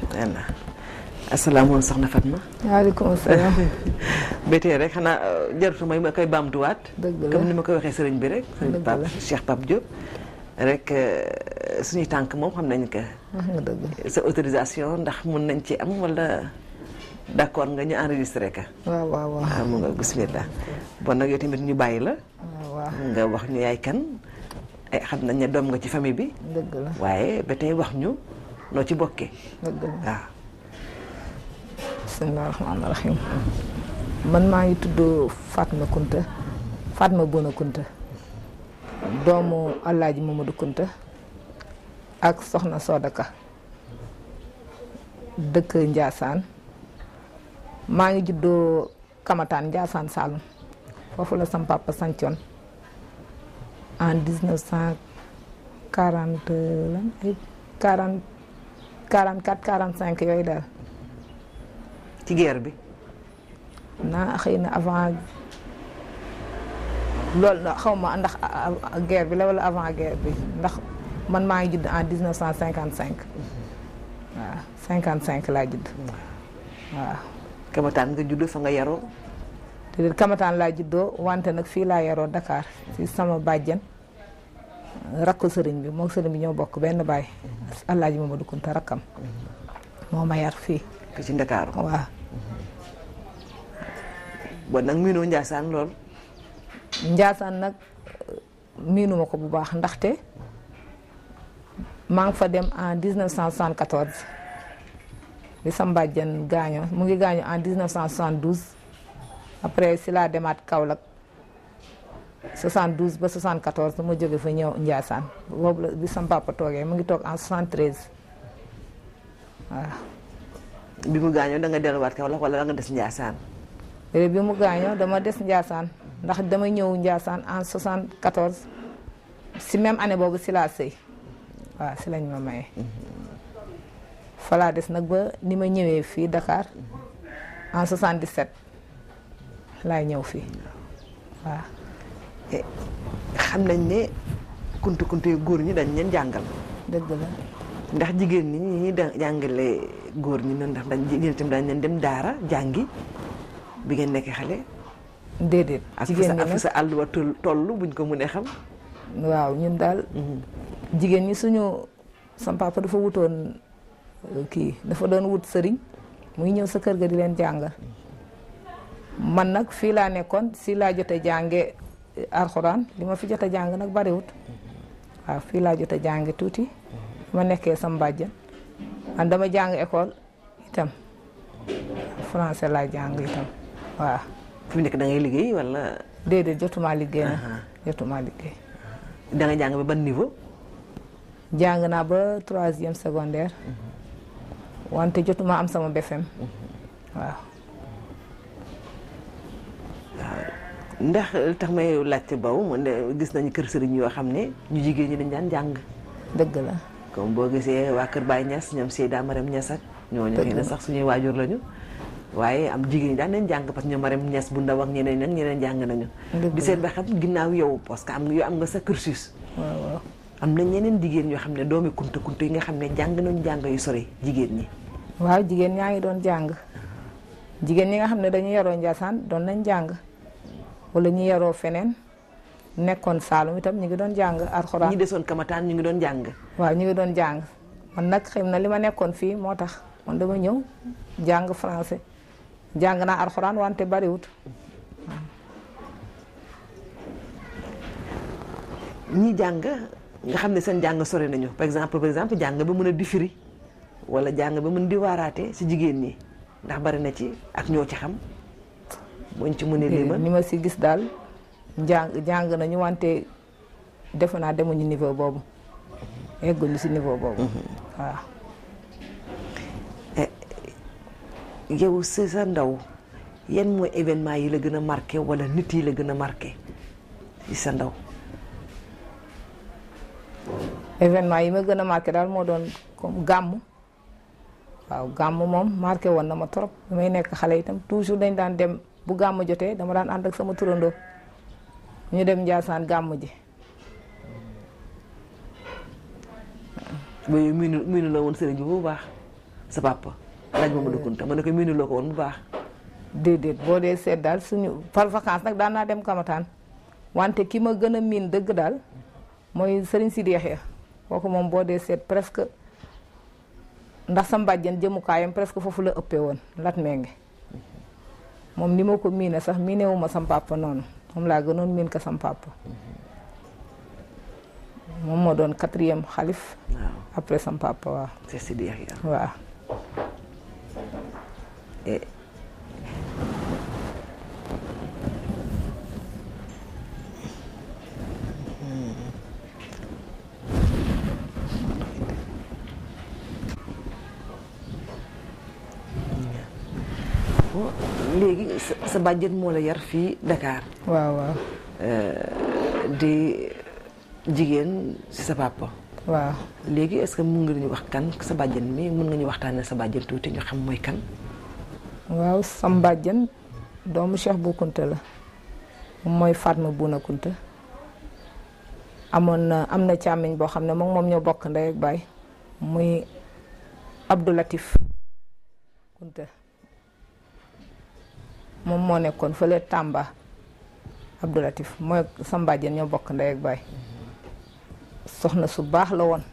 voilà asalaamaaleykum soxna Fatma. waaleykum salaam. ba tey rek xanaa jaratu may ma koy baamtuwaat. dëgg la comme ni ma koy waxee sëriñ bi rek. sëriñ dëgg Pape la. Cheikh Pape Diop. rek suñuy tànk moom xam nañ que wax nga dëgg. sa autorisation ndax mun nañ ci am wala d'accord nga ñu enregistré ka. waaw waaw waaw. waaw mu nga bismillah bon nag yow tamit ñu bàyyi la. waaw waaw nga wax ñu yaay kan ay xam nañ ne doom nga ci famille bi. dëgg la waaye ba tey wax ñu noo ci bokkee. dëgg la. waaw. bisimilah rahmaani rahim. man maa ngi tudd Fatma Kunta Fatma Bona Kunta doomu Alaaji Mamadou Kunta ak Soxna Sodaka dëkk Njaasaan maa ngi juddoo Kamataan Njaasaan Saalum foofu la sam papa sancoon en dix neuf cent quarante lan ay quarante quarante quatre quarante cinq yooyu daal ci guerre bi. naa xëy na avant loolu la xaw ma ndax a- a- guerre bi la wala avant guerre bi ndax man maa ngi judd en dix neuf cent cinquante cinq waaw cinquante cinq laa judd waaw Kamataan nga judd fa nga yaroo. te de Kamataan laa juddoo wante nag fii laa yaroo Dakar si sama bàjjen rakku sëriñ bi moom sëriñ bi ñoo bokk benn baay Alaaji Mamadou Kunta rakkam moo ma yar fii fi ci Ndakaaru. waaw bon nag miinoo Njaasaan lool. Njaasaan nag miinuma ko bu baax ndaxte maa ngi fa dem en 1974 bi sama bàjjen gaañoo mu ngi gaañoo en 1972 après si laa demaat Kaolack 72 ba 74 ma jóge fa ñëw Njaasaan boobu la bi sama papa toogee mu ngi toog en 73 waaw. bi mu gaañoo da nga delluwaat Kaolack wala da nga des Njaasaan. léegi bi mu gaañoo dama des Njaasaan ndax dama ñëw Njaasaan en 74 si même année boobu si laa sëy waaw si lañ ma maye. fa laa des nag ba ni ma ñëwee fii Dakar en 77 laay ñëw fii waaw. Eh, xam nañ ne kuntu kuntu yu góor ñi dañ leen jàngal. dëgg la ndax jigéen ñi ñi da jàngale góor ñi noonu ndax dañ jigéen itam dañ leen dem daara jàngi bi ngeen nekk xale. déedéet. ak fu jigéen sa ñi ak fu nag sa àll wa toll toll buñ ko mënee xam. waaw ñun daal jigéen ñi suñu sam papa dafa wutoon euh, kii dafa doon wut sëriñ muy ñëw sa kër ga di leen jàngal man nag fii laa nekkoon si laa jote jànge eh, alxuraan li ma fi jot a jàng nag bariwut waaw fii laa jot a jànge tuuti ma nekkee sam bàjjan man dama jàng école itam français laa jàng itam waaw fi mu nekk da ngay liggéey wala déedéet jotumaa liggéey na Aha. jotumaa liggéey da nga jàng ba ban niveau. jàng naa ba troisième secondaire wante jotuma am sama BFM waaw ndax li tax may laajte baw mu ne gis nañu kër sëriñ yoo xam ne ñu jigéen ñi dañ daan jàng. dëgg la comme boo gisee waa Kër Baye Niass ñoom Seyda Marème Niass ak ñooñu Dëgg xëy na la. sax suñuy waajur lañu waaye am jigéen ñi daan nañ jàng parce que ñoom Marème Niass bu ndaw ak ñeneen nag ñeneen jàng nañu Dëgg di la. seet ba xam ginnaaw yow parce que am nga yow am nga sa cursus waaw waaw am na ñeneen jigéen yoo xam ne doomi kunta kunta yi nga xam ne jàng nañu jàng yu sori jigéen ñi waaw jigéen ñaa ngi doon jàng jigéen ñi nga xam ne dañu yaroo Njaasaan doon nañ jàng wala ñu yaroo feneen nekkoon Saalum itam ñu ngi doon jàng ñi alxuraan desoon kamataan ñu ngi doon jàng waaw ñu ngi doon jàng man nag xëy na li ma nekkoon fii moo tax man dama ñëw jàng français jàng naa alxuraan wante bariwut ñi jàng nga xam ne seen jàng sori nañu par exemple par exemple jàng ba mën a di firi wala jàng ba mën di waaraate si jigéen ñi ndax bari na ci ak ñoo ci xam buñ ci mënee limal ni ma si gis daal jàng jàng nañu wante defe naa demuñu niveau boobu egguñu si niveau boobu waaw yow si sa ndaw yan mooy événement yi la gën a marqué wala nit yi la gën a marqué si sa ndaw événement yi ma gën a marqué daal moo doon comme gàmm waaw gàmm moom marqué woon na ma trop bi may nekk xale itam toujours dañ daan dem bu gàmm jotee dama daan ànd ak sama turandoo ñu dem Njaasaan gàmm ji ba yow miinu miinu la woon sëriñ bi bu baax sa papa Alaaji Mamadou Kunta ma ne ko miinuloo ko woon bu baax déedéet boo dee seet daal suñu par vacance nag daan naa dem Kamataan wante ki ma gën a miin dëgg daal mooy Serigne Sidi Yaxya kooku moom boo dee seet presque ndax sa mbàjjan jëmukaayam presque foofu la ëppee woon lat menge moom ni ma ko miine sax miinewu ma sam papa noonu moom laa gënoon miin ko sam papa moom moo doon quatrième xalif waaw après sam papa waaw c'est Sidi Yaxya waaw et bon léegi sa sa bàjjen moo la yar fii Dakar waaw waaw di jigéen si sa papa waaw léegi est-ce que mun nga ñu wax kan sa bàjjen mi mun nga ñu waxtaanee sa bàjjen tuuti ñu xam mooy kan waaw sam mbàjjan doomu Cheikh Bou Kounta la moom mooy Fatma Bouna Kounta amoon na am na càmmiñ boo xam ne moom moom ñoo bokk ndey ak baay muy Abdou Latif Kounta moom moo nekkoon fële Tamba Abdou Latif mooy sam mbàjjan ñoo bokk ndey ak baay soxna su baax la woon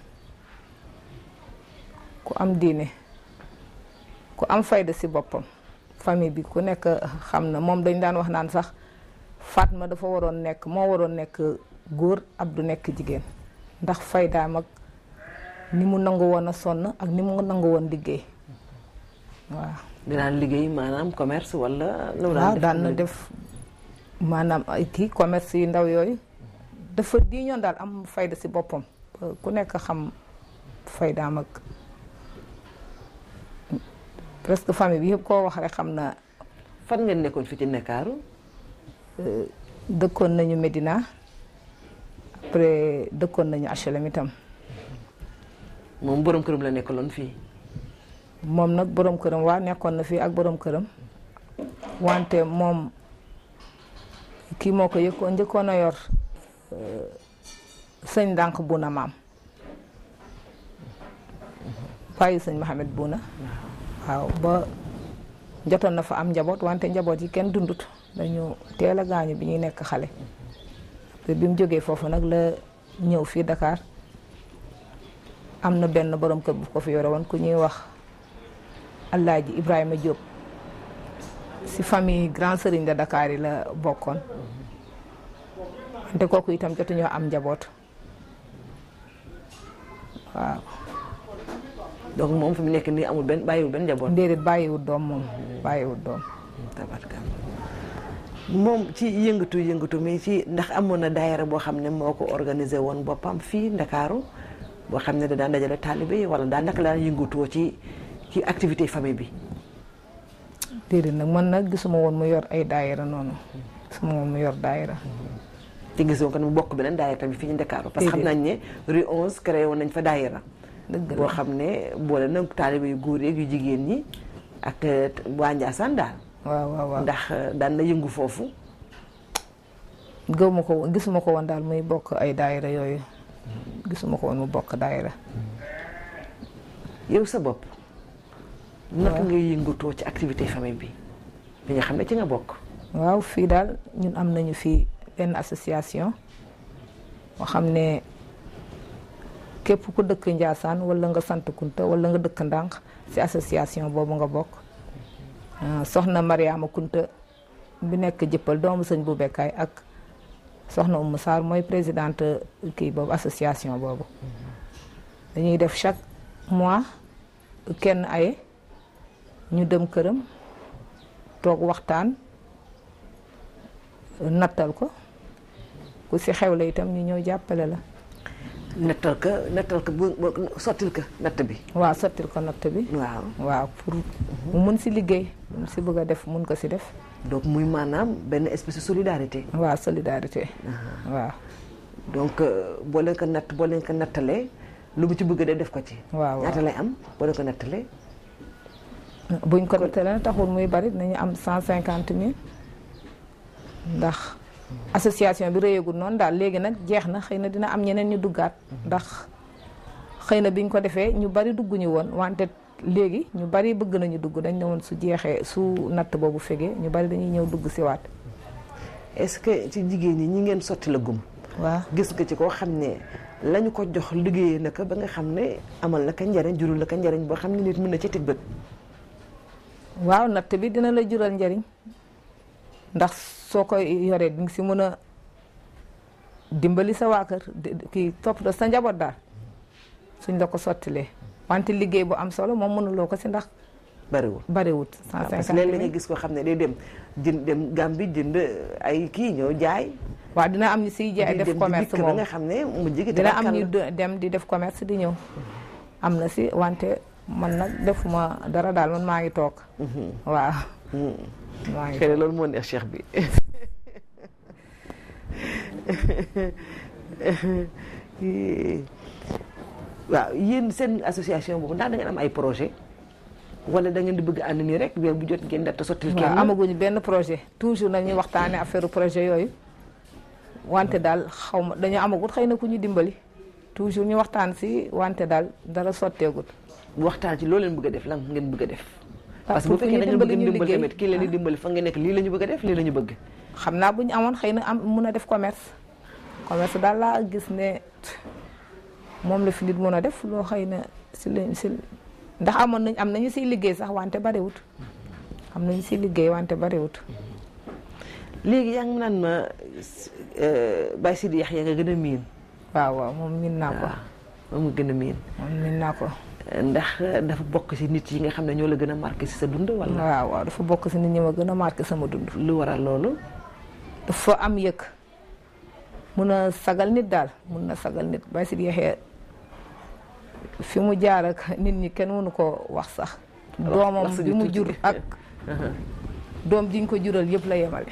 ku am diine ku am fayda si boppam famille bi ku nekk xam na moom dañ daan wax naan sax Fatma dafa waroon nekk moo waroon nekk góor Abdou nekk jigéen ndax faydaam ak ni mu nangu woon a sonn ak ni mu nangu woon liggéey waaw. dinaan liggéey maanaam commerce wala. lu mu waaw def daan na def maanaam ay kii commerce yu ndaw yooyu dafa di ñoon daal am fayda si boppam ku nekk xam faydaam ak presque famille bi yëpp koo wax rek xam na fan ngeen nekkoon fii ci Ndakaaru dëkkoon nañu Medina après dëkkoon nañu HLM itam moom borom këram la nekkaloon fii. moom nag borom këram waa nekkoon na fii ak borom këram wante moom kii moo ko yëkkoon njëkkoon a yor euh, sëñ ndànk Buna maam bàyyi sëñ Mohamed Buna waaw ba jotoon na fa am njaboot wante njaboot yi kenn dundut dañu teel a gaañu bi ñuy nekk xale te bi mu jógee foofu nag la ñëw fii Dakar am na benn borom kër bu ko fi yore woon ku ñuy wax Alaaji Ibrahima Diop si famille grand sëriñ de Dakar yi la bokkoon te kooku itam jotuñoo am njaboot waaw donc moom fi mu nekk nii amul benn bàyyiwul benn njaboot. déedéet bàyyiwut doom moom bàyyiwut doom tabarkalla moom ci yëngatu yëngatu mi ci ndax amoon na daayira boo xam ne moo ko organisé woon boppam fii Ndakaaru boo xam ne da daan dajale taalibe yi wala daan naka daan yëngatoo ci ci activité famille bi. déedéet nag man nag gisuma woon mu yor ay daayira noonu gisuma woon mu yor daayira te gisoo ko ne mu bokk beneen daayira tamit fii ci Ndakaaru parce que xam nañ ne rue 11 créé woon nañ fa daayira dëgg boo la xam ne boole na taalibe yu góor yeeg yu jigéen ñi ak eh, waa Njaasaan daal waaw waaw waaw ndax eh, daan na yëngu foofu gëw ma ko woon gisuma ko woon daal muy bokk ay daayira yooyu gisuma ko woon mu bokk daayira yow sa bopp naka Waaw. ngay yëngatoo ci activité famille bi bi nga xam ne ci nga bokk waaw fii daal ñun am nañu fii benn association boo xam ne képp ku dëkk Njaasaan wala nga sant Kunta wala nga dëkk Ndànk ci association boobu nga bokk Ah, soxna Mariama Kunta bi nekk jëppal doomu sëñ bu bekkaay ak soxna Oumou Sarr mooy présidente kii boobu association boobu dañuy def chaque mois kenn aye ñu dem këram toog waxtaan nattal ko ku si xewle itam ñu ñëw jàppale la nettal ka nettal ka bu bu- sottil ka natt bi waaw sottil ko natt bi waaw waaw pour mu mun si liggéey mu si bëgg a def mun ko si def donc muy maanaam benn espèce de solidarité waaw solidarité waaw donc euh, boo leen ko natt boo leen ko nattalee lu mu ci bëgg a def def ko ci waaw ñaata lay am boo leen ko nattalee buñ ko nattalee na taxul muy bari nañu am cent cinquante mille ndax association bi réyagul noonu daal léegi nag jeex na xëy na dina am ñeneen ñu duggaat ndax xëy na biñ ko defee ñu bari dugguñu woon wante léegi ñu bari bëgg nañu dugg dañ ne woon su jeexee su natt boobu fegee ñu bari dañuy ñëw dugg si waat est-ce que ci jigéen ñi ñi ngeen sotti la gum waaw gis nga ci koo xam ne lañu ko jox liggéeyee na ko ba nga xam ne amal na ka njariñ jurul na ka njariñ boo xam ne nit mën na ci teg bët waaw natt bi dina la jural njariñ ndax soo koy yoree di nga si mën a dimbali sa waa kër di- kii toppatoo sa njaboot daal suñ la ko sottilee wante liggéey bu am solo moom mënuloo ko si ndax bariwul bariwut waaw cent parce que cinquante léeg-léeg nga mille gis koo xam ne day dem jënd dem Gàmbi jënd ay kii ñëw jaay waaw dina am ñu siy jaay di def dem di commerce dikk ba moom nga xam ne mu jigi dina am ñu de- dem di def commerce di ñëw am na si wante man nag defuma dara daal man maa ngi toog waaw maa ngi xëy na loolu moo neex cheikh bi waaw yéen seen association boobu ndax da ngeen am ay projet wala da ngeen di bëgg ànd nii rek weer bu jot ngeen def te sottil waaw kenn amaguñu benn projet toujours nañuy waxtaane affaire projet yooyu wante daal xaw ma dañu amagut xëy na ku ñu dimbali toujours ñu waxtaan si wante daal dara sotteegut waxtaan ci loo leen bëgg a def lan ngeen bëgg a def Ah, parce que bu pour que fekkee ñu da ngeen bëgg dimbali ñu dimbal liggéey. tamit kii leen di dimbali fa ngeen nekk lii la ñu bëgg a def lii la ñu bëgg xam naa bu ñu amoon xëy na am mun a def commerce commerce daal laa gis ne moom la fi nit mun a def loo xëy na si la si ndax amoon nañ am nañu siy liggéey sax wante bariwut am nañu siy liggéey wante bariwut léegi yaa ngi naan ma Baye Sidi Yaxya nga gën a miin waaw waaw moom min naa ko moom nga gën a miin moom min naa ko ndax dafa bokk ci nit yi nga xam ne ñoo la gën a marqué ci sa dund wala waaw waaw dafa bokk si nit ñi ma gën a marqué sama dund lu waral loolu dafa am yëg mun a sagal nit daal mun na sagal nit Baye Sidi Yaxya fi mu jaar ak nit ñi kenn mënu ko wax sax doomam wax bi suñu mu tuuti. jur ak doom jiñ ko jural yëpp la yemale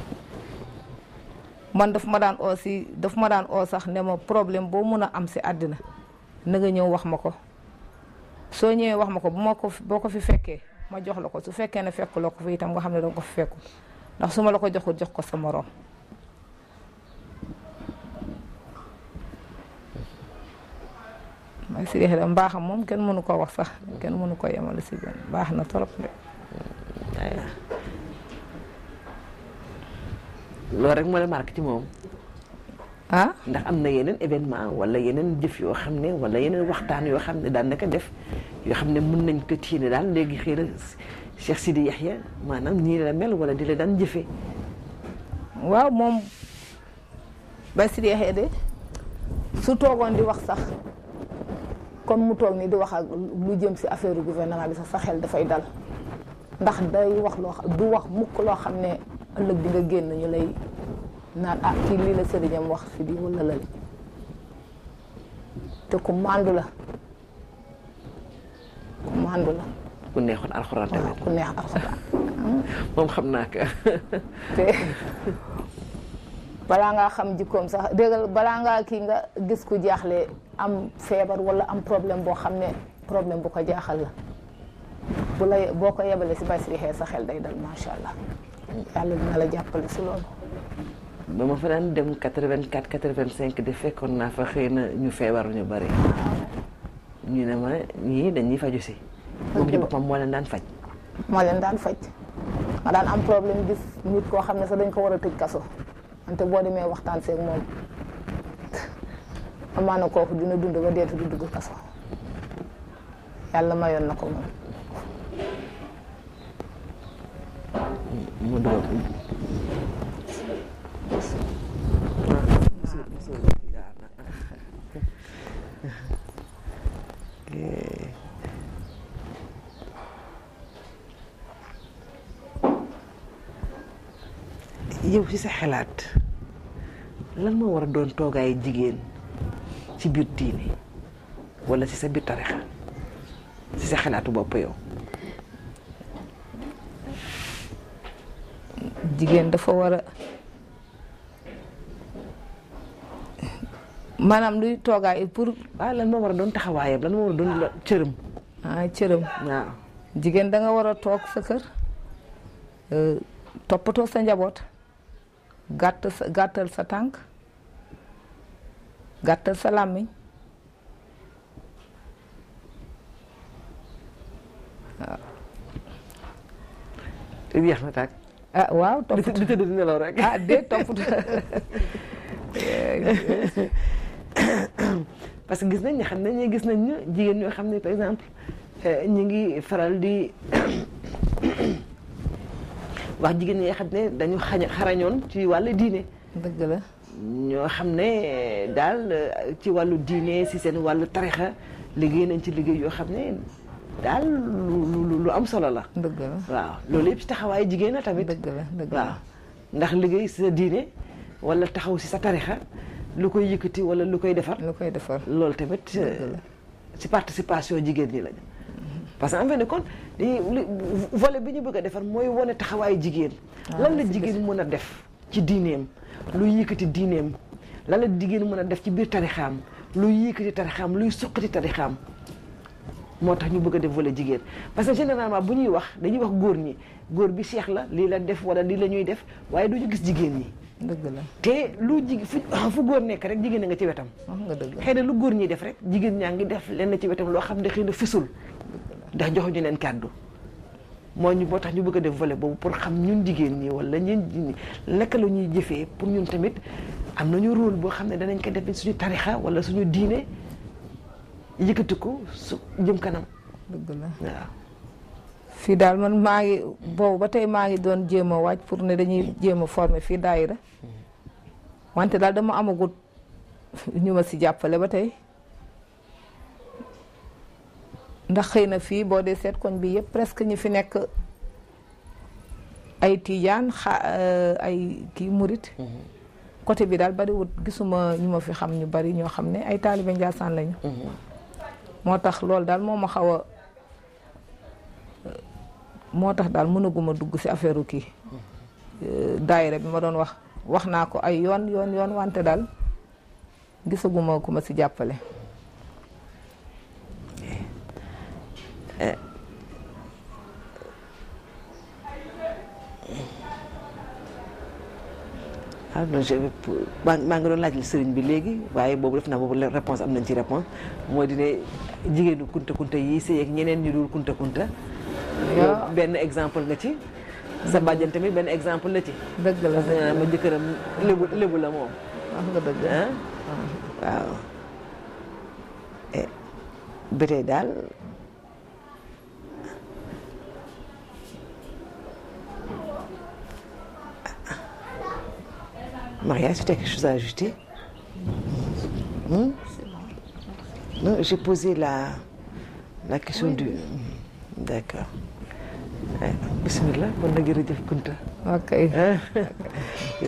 man daf ma daan oo si daf ma daan oo sax ne ma problème boo mun a am si àddina na nga ñëw wax ma ko soo ñëwee wax ma ko bu ma ko fi- boo ko fi fekkee ma jox la ko su fekkee ne fekk la ko fi itam nga xam ne danga ko fi fekkul ndax su ma la ko joxul jox ko sa moroom may si da mbaaxam moom kenn mënu ko wax sax kenn mënu ko yemale si benn baax na trop de loolu rek moo la marqué ci moom ah ndax am na yeneen événement wala yeneen jëf yoo xam ne wala yeneen waxtaan yoo xam ne daan na ko def yoo xam ne mun nañ ko tiine daal léegi xëy na Cheikh Sidi Yaxya maanaam nii la mel wala di la daan jëfee waaw moom Baye Sidi Yaxya de su toogoon di wax sax comme mu toog ni di wax ak lu jëm si affaire gouvernement bi sax sa xel dafay dal ndax day wax loo xam du wax mukk loo xam ne ëllëg di nga génn ñu lay naan ah kii lii la sëriñam wax fi di wala lale te ku màndu la ku màndu la ku neexoon alxuraan waaw tamit ku neex alxuraan moom xam naa ko te balaa ngaa xam jikkoom sax déggal balaa ngaa kii nga gis ku jaaxle am feebar wala am problème boo xam ne problème bu ko jaaxal la bu la boo ko yebalee si Baye Sidi Yaxya sa xel day dal macha allah yàlla dina la jàppale si loolu. ba ma fa daan dem 84 85 de fekkoon naa fa xëy na ñu feebar ñu bari ñu ne ma ñii dañuy faju si moom ci boppam moo leen daan faj moo leen daan faj nga daan am problème gis nit koo xam ne sax dañ ko war a tëj kaso wante boo demee waxtaan seeg moom amaana kooku dina dund ba deetu du dugg kaso yàlla mayoon na ko moom. mu dugal yow ci sa xalaat lan moo war a doon toogaayu jigéen ci biir diine wala ci sa biir tarixa ci sa xalaatu bopp yow jigéen dafa war a maanaam luy toogaay pour waaw lan moo war a doon taxawaayam lan moo war a doon la cërëm ah cëram waaw jigéen da nga war a toog sa kër euh, toppatoo sa njaboot gàtt sa gàttal sa tànk gàttal sa làmmiñ te yeex na tàkk ah waaw di topp di tëdd di nelaw rek ah de topp parce que gis nañ ne xam nañ ne gis nañ ne jigéen ñoo xam ne par exemple euh, ñu ngi faral di wax jigéen ñi nga xam ne dañu xañ xarañoon ci wàllu diine dëgg la ñoo xam ne daal euh, ci wàllu diine si seen wàllu tarixa liggéey nañ ci liggéey yoo xam ne daal lu lu lu am solo la dëgg la waaw loolu yëpp ci taxawaayu jigéen la tamit dëgg la dëgg waaw la ndax liggéey si sa diine wala taxaw si sa tarixa lu koy yëkkati wala lu koy defar lu koy defar loolu tamit Dëgg la. ci participation jigéen ñi lañu parce que en fin de compte dañuy li- volet bi ñu bëgg a defar mooy wane taxawaayu jigéen lan la jigéen mën a def ci diineem luy yëkkati diineem lan la jigéen mën a def ci biir tarixaam luy yëkkati tarixaam luy suqati tarixaam moo tax ñu bëgg a def volet jigéen parce que généralement bu ñuy wax dañuy wax góor ñi góor bi seex la lii la def wala lii la ñuy def waaye du ñu gis jigéen ñi dëgg la te lu jig fu fu góor nekk rek jigéen a nga ci wetam wax nga dëgg xëy na lu góor ñi def rek jigéen ñaa ngi def lenn ci wetam loo xam ne xëy na fisul ndax joxuñu leen kàddu moo ñu boo tax ñu bëgg a def volet boobu pour xam ñun jigéen ñi wala ñun naka la ñuy jëfee pour ñun tamit am nañu rôle boo xam ne danañ ko def suñu tarixa wala suñu diine yëkkati ko su jëm kanam dëgg la waaw fii daal man maa ngi boobu ba tey maa ngi doon jéem a waaj pour ne dañuy jéem a former fii daayira wante daal dama amagut ñu ma si jàppale ba tey ndax xëy na fii boo dee seet koñ bi yëpp presque ñi fi nekk ay tiijaan xa ay kii murit côté bi daal bariwut gisuma ñu ma fi xam ñu bari ñoo xam ne ay taalibe Njaasaan lañu moo tax loolu daal moo ma xaw a moo tax daal mënaguma dugg ci affaire kii daayira bi ma doon wax wax naa ko ay yoon yoon yoon wante daal gisaguma ku ma ci jàppale ah non je maa maa ngi doon laaj sëriñ bi léegi waaye boobu def naa boobu la réponse am nañ ci réponse mooy dine jigéenu kunta kunta yi sëy ak ñeneen ñu dul kunta kunta yow benn exemple nga ci sa bàjjan tamit benn exemple la ci dëgg la parce que ma jëkkëram lébu lébu la moom wax nga dëgg ah waaw ba tey daal Maria, est-ce que tu as quelque chose à ajouter Hmm? Non, j'ai posé la, la question du... D'accord. Eh, Bismillah, bon na jërëjëf Kunta. ok ah